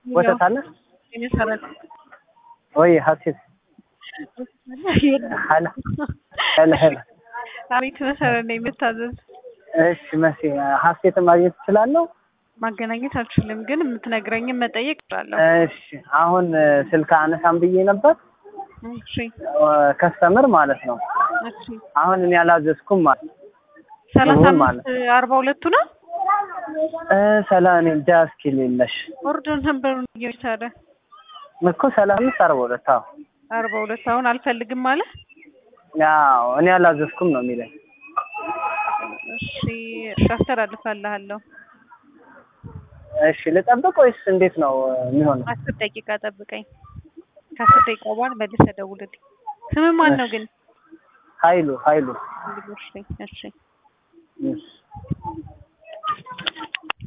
ወተት አለ የሚሰራል ወይ? ሀሴት ሀላ ሀላ ሀላ አቤት መሰረት ነው የምታዘዝ እሺ መሲ ሀሴትን ማግኘት እችላለሁ? ማገናኘት አልችልም፣ ግን የምትነግረኝን መጠየቅ እችላለሁ። እሺ አሁን ስልክ አነሳም ብዬ ነበር እሺ ከስተምር ማለት ነው። እሺ አሁን እኔ አላዘዝኩም ማለት ሰላሳ ይሁን አምስት ማለት አርባ ሁለቱ ነው እ ሰላ እኔ እንጃ እስኪ ሌለሽ ኦርደር ነምበሩን እየቻለ እኮ ሰላሳ አምስት አርባ ሁለት አዎ አርባ ሁለት አሁን አልፈልግም ማለት ያው እኔ አላዘዝኩም ነው የሚለኝ። እሺ እሺ አስተላልፋለሁ። እሺ ልጠብቅ ወይስ እንዴት ነው የሚሆነው? አስር ደቂቃ ጠብቀኝ። ከአስር ደቂቃ በኋላ መልሰህ ደውልልኝ። ስም ማን ነው ግን? ኃይሉ ኃይሉ እሺ እሺ እሺ